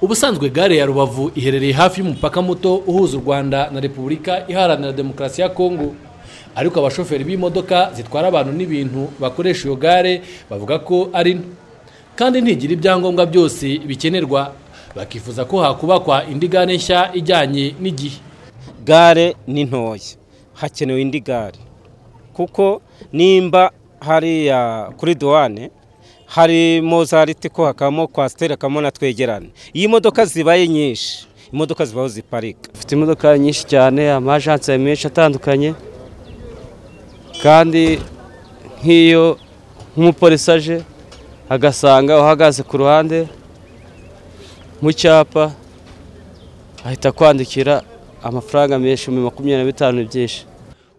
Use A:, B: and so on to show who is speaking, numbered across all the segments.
A: ubusanzwe gare ya rubavu iherereye hafi y'umupaka muto uhuza u rwanda na repubulika iharanira demokarasi ya kongo ariko abashoferi b'imodoka zitwara abantu n'ibintu bakoresha iyo gare bavuga ko ari nto kandi ntigira ibyangombwa byose bikenerwa bakifuza ko hakubakwa indi gare nshya ijyanye n'igihe
B: gare ni ntoya hakenewe indi gare kuko nimba hariya kuri duwane harimo za ritiko hakabamo kwasiteri hakabamo na twegerane iyo imodoka zibaye nyinshi imodoka zibaho ziparika
C: dufite imodoka nyinshi cyane amajansi menshi atandukanye kandi nk'iyo nk'umupolisi aje agasanga uhagaze ku ruhande mu cyapa ahita akwandikira amafaranga menshi mu makumyabiri na bitanu byinshi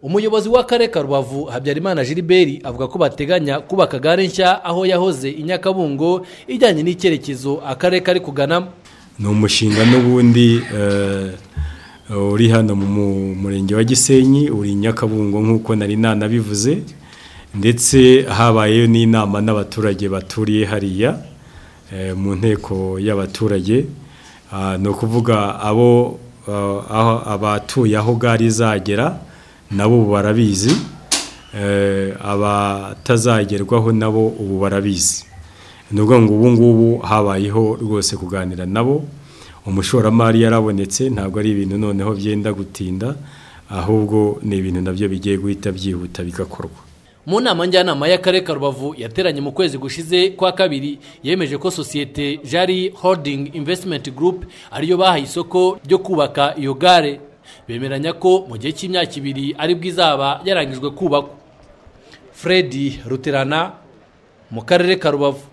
A: umuyobozi w'akarere ka rubavu habyarimana gilbert avuga ko bateganya kubaka gare nshya aho yahoze i nyakabungo ijyanye n'icyerekezo akarere kari kuganamo
D: ni umushinga n'ubundi uri hano mu murenge wa gisenyi uri i nyakabungo nk'uko nari nanabivuze ndetse habayeyo n'inama n'abaturage baturiye hariya mu nteko y'abaturage ni ukuvuga abo abatuye aho gare izagera nabo ubu barabizi abatazagerwaho nabo ubu barabizi ni ukuvuga ngo ubu ngubu habayeho rwose kuganira nabo umushoramari yarabonetse ntabwo ari ibintu noneho byenda gutinda ahubwo ni ibintu nabyo bigiye guhita byihuta bigakorwa
A: mu nama njyanama y'akarere ka rubavu yateranye mu kwezi gushize kwa kabiri yemeje ko sosiyete jari holding investment group ariyo bahaye isoko ryo kubaka iyo gare bemeranya ko mu gihe cy'imyaka ibiri aribwo izaba yarangijwe kubakwa fred ruterana mu karere ka rubavu